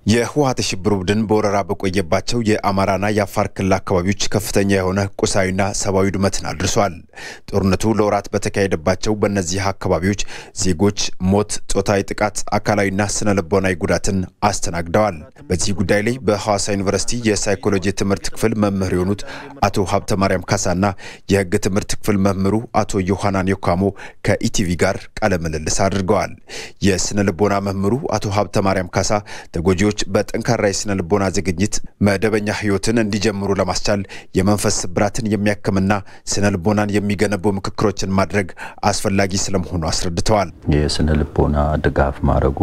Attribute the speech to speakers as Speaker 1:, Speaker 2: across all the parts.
Speaker 1: የህወሓት የሽብር ቡድን በወረራ በቆየባቸው የአማራና የአፋር ክልል አካባቢዎች ከፍተኛ የሆነ ቁሳዊና ሰብአዊ ውድመትን አድርሷል። ጦርነቱ ለወራት በተካሄደባቸው በእነዚህ አካባቢዎች ዜጎች ሞት፣ ጾታዊ ጥቃት፣ አካላዊና ስነ ልቦናዊ ጉዳትን አስተናግደዋል። በዚህ ጉዳይ ላይ በሐዋሳ ዩኒቨርሲቲ የሳይኮሎጂ ትምህርት ክፍል መምህር የሆኑት አቶ ሀብተ ማርያም ካሳና የህግ ትምህርት ክፍል መምህሩ አቶ ዮሐናን ዮካሞ ከኢቲቪ ጋር ቃለ ምልልስ አድርገዋል። የስነ ልቦና መምህሩ አቶ ሀብተ ማርያም ካሳ ተጎጂዎች በጠንካራ የስነ ልቦና ዝግጅት መደበኛ ህይወትን እንዲጀምሩ ለማስቻል የመንፈስ ስብራትን የሚያክምና ስነ ልቦናን የሚገነቡ ምክክሮችን ማድረግ አስፈላጊ ስለመሆኑ አስረድተዋል።
Speaker 2: የስነ ልቦና ድጋፍ ማድረጉ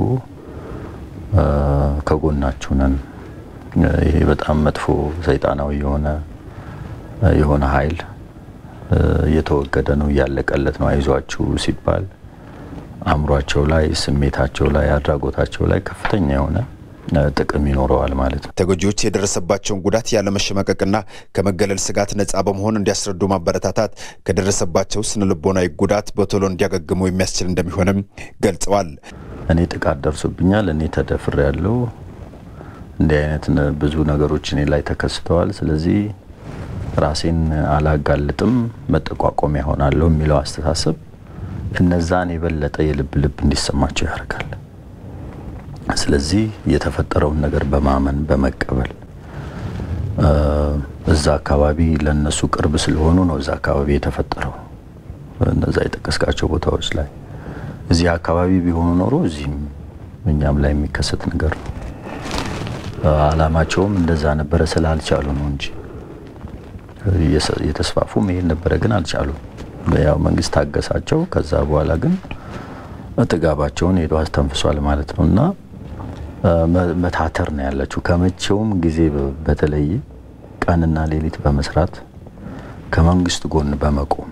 Speaker 2: ከጎናችሁ ነን፣ ይሄ በጣም መጥፎ ሰይጣናዊ የሆነ የሆነ ኃይል እየተወገደ ነው፣ እያለቀለት ነው፣ አይዟችሁ ሲባል አእምሯቸው ላይ፣ ስሜታቸው ላይ፣ አድራጎታቸው ላይ ከፍተኛ የሆነ ጥቅም ይኖረዋል ማለት ነው።
Speaker 1: ተጎጂዎች የደረሰባቸውን ጉዳት ያለመሸማቀቅና ከመገለል ስጋት ነጻ በመሆን እንዲያስረዱ ማበረታታት ከደረሰባቸው ስነ ልቦናዊ ጉዳት በቶሎ እንዲያገግሙ የሚያስችል እንደሚሆንም ገልጸዋል።
Speaker 2: እኔ ጥቃት ደርሶብኛል፣ እኔ ተደፍሬ ያለው እንዲህ አይነት ብዙ ነገሮች እኔ ላይ ተከስተዋል። ስለዚህ ራሴን አላጋልጥም፣ መጠቋቋሚያ ሆናለሁ የሚለው አስተሳሰብ እነዛን የበለጠ የልብ ልብ እንዲሰማቸው ያደርጋል። ስለዚህ የተፈጠረውን ነገር በማመን በመቀበል እዛ አካባቢ ለነሱ ቅርብ ስለሆኑ ነው እዛ አካባቢ የተፈጠረው እነዛ የጠቀስካቸው ቦታዎች ላይ እዚህ አካባቢ ቢሆኑ ኖሮ እዚህም እኛም ላይ የሚከሰት ነገር ነው። አላማቸውም እንደዛ ነበረ ስላልቻሉ ነው እንጂ የተስፋፉ መሄድ ነበረ፣ ግን አልቻሉም። ያው መንግስት ታገሳቸው። ከዛ በኋላ ግን ጥጋባቸውን ሄዶ አስተንፍሷል ማለት ነው እና መታተር ነው ያለችው። ከመቼውም ጊዜ በተለየ ቀንና ሌሊት በመስራት ከመንግስት ጎን በመቆም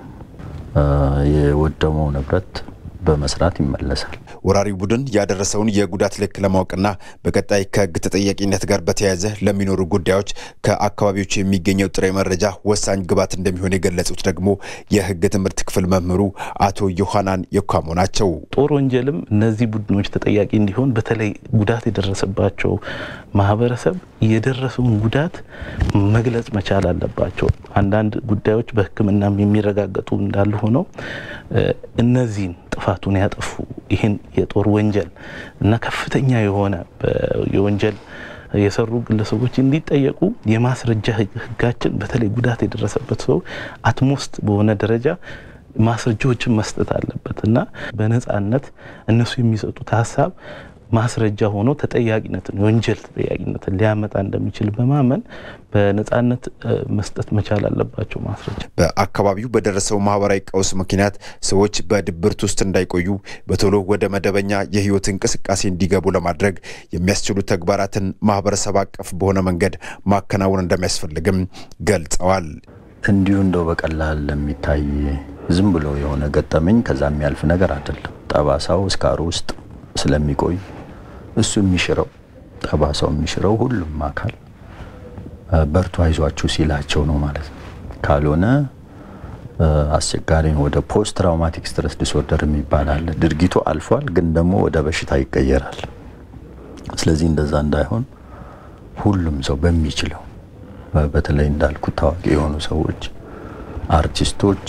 Speaker 2: የወደመው ንብረት በመስራት ይመለሳል።
Speaker 1: ወራሪ ቡድን ያደረሰውን የጉዳት ልክ ለማወቅና በቀጣይ ከህግ ተጠያቂነት ጋር በተያያዘ ለሚኖሩ ጉዳዮች ከአካባቢዎቹ የሚገኘው ጥሬ መረጃ ወሳኝ ግብዓት እንደሚሆን የገለጹት ደግሞ የህግ ትምህርት ክፍል መምህሩ አቶ ዮሐናን የካሞ ናቸው።
Speaker 3: ጦር ወንጀልም እነዚህ ቡድኖች ተጠያቂ እንዲሆን በተለይ ጉዳት የደረሰባቸው ማህበረሰብ የደረሰውን ጉዳት መግለጽ መቻል አለባቸው። አንዳንድ ጉዳዮች በሕክምናም የሚረጋገጡ እንዳሉ ሆነው እነዚህን ጥፋቱን ያጠፉ ይህን የጦር ወንጀል እና ከፍተኛ የሆነ የወንጀል የሰሩ ግለሰቦች እንዲጠየቁ የማስረጃ ህጋችን በተለይ ጉዳት የደረሰበት ሰው አትሞስት በሆነ ደረጃ ማስረጃዎችን መስጠት አለበት እና በነጻነት እነሱ የሚሰጡት ሀሳብ ማስረጃ ሆኖ ተጠያቂነትን የወንጀል ተጠያቂነትን ሊያመጣ እንደሚችል በማመን በነጻነት መስጠት መቻል አለባቸው ማስረጃ።
Speaker 1: በአካባቢው በደረሰው ማህበራዊ ቀውስ ምክንያት ሰዎች በድብርት ውስጥ እንዳይቆዩ በቶሎ ወደ መደበኛ የህይወት እንቅስቃሴ እንዲገቡ ለማድረግ የሚያስችሉ ተግባራትን ማህበረሰብ አቀፍ በሆነ መንገድ ማከናወን እንደሚያስፈልግም ገልጸዋል።
Speaker 2: እንዲሁ እንደው በቀላል የሚታይ ዝም ብሎ የሆነ ገጠመኝ ከዛ የሚያልፍ ነገር አይደለም። ጠባሳው እስካሩ ውስጥ ስለሚቆይ እሱ የሚሽረው ጠባሳው የሚሽረው ሁሉም አካል በርቱ አይዟችሁ ሲላቸው ነው ማለት ነው። ካልሆነ አስቸጋሪ ነው። ወደ ፖስት ትራውማቲክ ስትረስ ዲስኦርደር የሚባል አለ። ድርጊቱ አልፏል፣ ግን ደግሞ ወደ በሽታ ይቀየራል። ስለዚህ እንደዛ እንዳይሆን ሁሉም ሰው በሚችለው በተለይ እንዳልኩት ታዋቂ የሆኑ ሰዎች፣ አርቲስቶች፣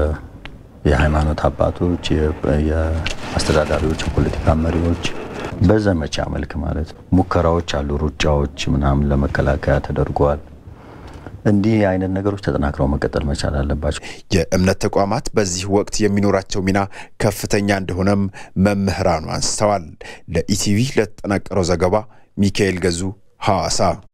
Speaker 2: የሃይማኖት አባቶች፣ የአስተዳዳሪዎች፣ የፖለቲካ መሪዎች በዘመቻ መልክ ማለት ነው። ሙከራዎች አሉ፣ ሩጫዎች ምናምን ለመከላከያ ተደርገዋል። እንዲህ አይነት ነገሮች ተጠናክረው መቀጠል መቻል አለባቸው።
Speaker 1: የእምነት ተቋማት በዚህ ወቅት የሚኖራቸው ሚና ከፍተኛ እንደሆነም መምህራኑ አንስተዋል። ለኢቲቪ ለተጠናቀረው ዘገባ ሚካኤል ገዙ ሐዋሳ